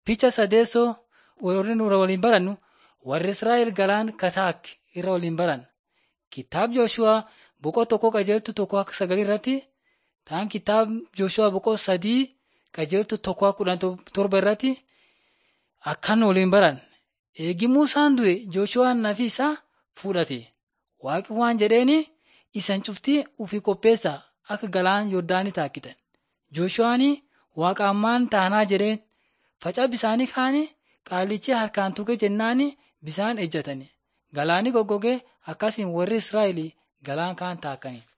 Picha sadeessoo warri nurra waliin barannu warri Israa'el galaan Kataak irra waliin baran. Kitaab Jooshu'aa boqoo tokko qajeeltu tokko akka sagalii irratti ta'an kitaab Jooshu'aa boqoo sadii qajeeltu tokko akka kudhan torba irratti akkan waliin baran. Eegi Muusaan du'e Jooshu'aan nafi isaa fudhate. Waaqi waan jedheeni isan cuftii ufii qopheessaa akka galaan Yordaanii taakkitan. Jooshu'aan waaqa ammaan taanaa jedheen faca bisaanii kaanii qaalichi harkaan tuqe jennaani bisaan ejjatani. Galaani goggogee akkasiin warri Israa'el galaan kaan taakkani.